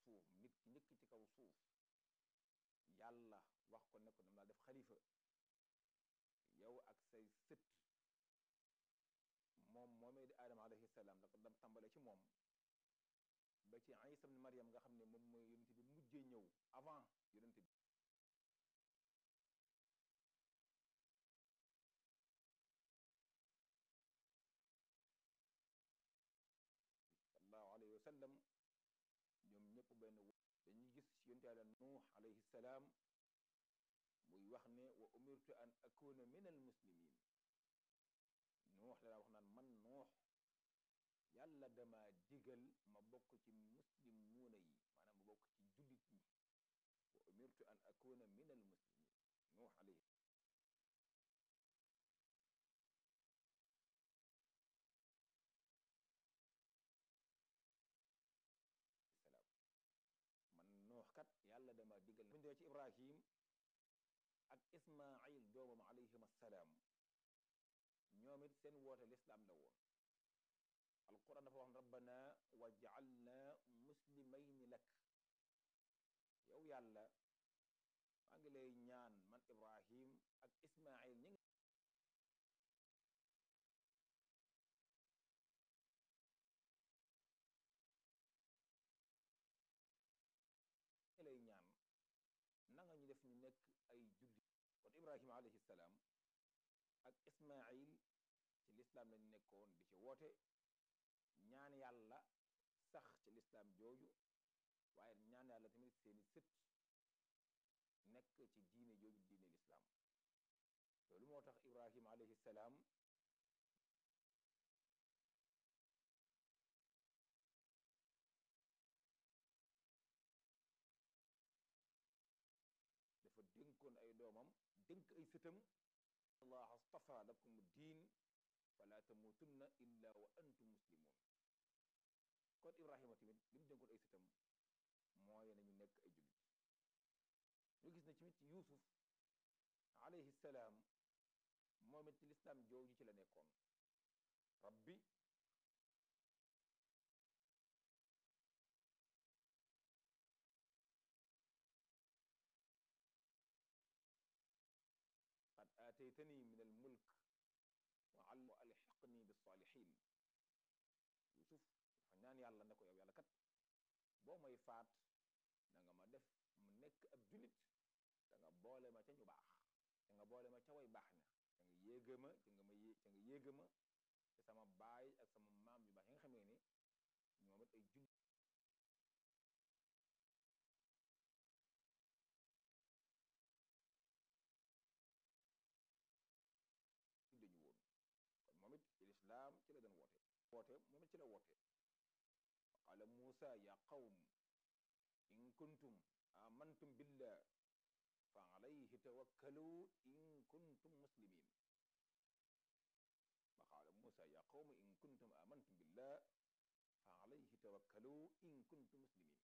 suuf nit ki njëkk ci kaw suuf yàlla wax ko ne ko dama laa def xalifa yow ak say sët moom moomee di aadama alayhi salaam la ko dam tàmbale ci moom ba ci isa ibn maryam nga xam ne moom mooy yonent bi mujjee ñëw avant yonent bi sallallahu alayhi wa sallam ñoom ñëpp benn dañuy gis ci yonent yàlla nuux alayhi salaam muy wax ne wa umirtu an akuna min al muslimin nuux la wax naan man nuux yàlla dama digal ma bokk ci muslimuuna yi maanaam ma bokk ci jullit ñi wa umirtu an akuna min al muslimin nuux alayhi salaam man nuux kat yàlla dama digal buñ dee ci ibrahim ak ismail doomam alayhim assalaam ñoom it seen woote lislaam la woon alquran dafa wax rabbana waj'alna muslimayni lak yow yàlla maa ngi lay ñaan man ibrahim ak ismail ñi ngi lay ñaan nanga ñu def ñu nekk ay julli kon ibrahima alayhi salaam ak ismail ci lislaam lañu nekkoon di ci woote ñaan yàlla sax ci lislaam jooju waaye ñaan yàlla tamit seeni sët nekk ci diine jooju diine lislaam loolu moo tax ibrahima alayhi salaam dafa dénkoon ay doomam dénk ay sëtam allah astafa lakum diin fala tamutunna illa wa antum muslimun kon ibrahima tamit li mu dénkoon ay sëtam mooy nañu nekk ay jullit ñu gis ne tamit yuusuf alayhi salaam moom it ci lislaam jooju ci la nekkoon rabbi qad aataytani min al mulk wa alxiqni bisalihin yusuf dafa ñaan yàlla ne ko yow yàlla kat boo may faat da nga ma def mu nekk ab julit da nga boole ma ca ñu baax da nga boole ma ca way baax ña da nga yéega ma ca nga ma yé ca nga yéega ma te sama baay ak sama maam yu baax yi nga xamee ne ñoom it ay julit dañu woon kon moom it ci lislaam ci la doon woote woote moom it ci la woote qaala muusa ya qawm in kuntum amantum billah fa alayhi tawakkalu in kuntum muslimin wa qaala muusa ya qawm in kuntum amantum billah fa alayhi tawakkalu in kuntum muslimin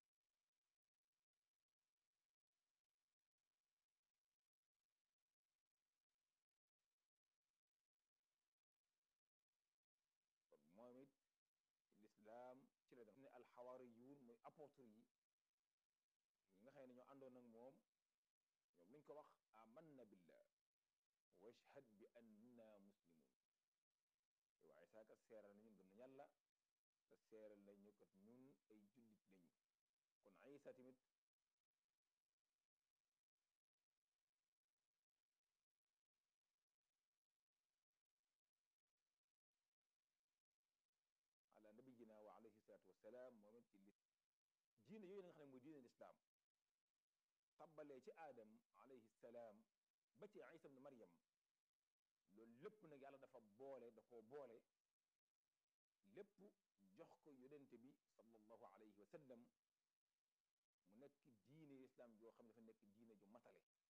kon moom it ci lislaam ci la doon ne alxawaariyuun mooy apôtre yi ñi nga xam ne ñoo àndoon ak moom ñoom luñ ko wax amanna billah washhad bi anna muslimun waaye saa kat seeral na ñun gëm nañ yàlla te seeral nañu kat ñun ay jullit lañu kon Isa tamit ala nabiyina wa alayhi salaatu wasalaam moom it ci li diine yooyu nga xam ne mooy diine lislaam tabbalee ci aadam alayhi salaam ba ci isa ibn maryam loolu lépp nag yàlla dafa boole da koo boole lépp jox ko yonente bi sallallahu alayhi wa sallam mu nekk diine lislaam joo xam ne dafa nekk diine ju matale